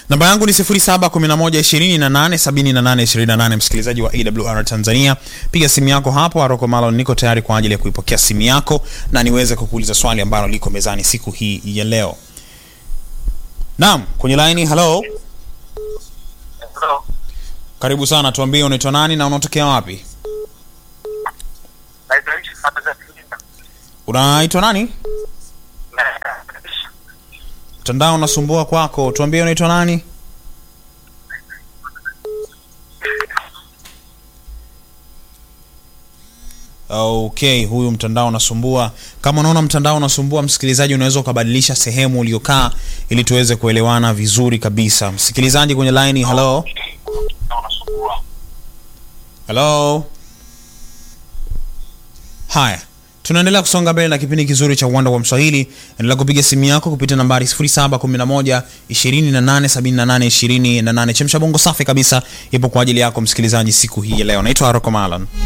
namba yangu ni 0711287828 msikilizaji wa awr tanzania piga simu yako hapo aroko malon niko tayari kwa ajili ya kuipokea simu yako na niweze kukuuliza swali ambalo liko mezani siku hii ya leo naam kwenye laini halo Hello. karibu sana tuambie unaitwa nani na unatokea wapi Naitwa Ishi Saba za Singida. unaitwa nani Na- mtandao unasumbua kwako tuambie unaitwa nani okay huyu mtandao unasumbua kama unaona mtandao unasumbua msikilizaji unaweza ukabadilisha sehemu uliokaa ili tuweze kuelewana vizuri kabisa msikilizaji kwenye line hello hello haya tunaendelea kusonga mbele na kipindi kizuri cha uwanda wa mswahili endelea kupiga simu yako kupitia nambari 711 287828 chemsha bongo safi kabisa ipo kwa ajili yako msikilizaji siku hii ya leo naitwa aroko malan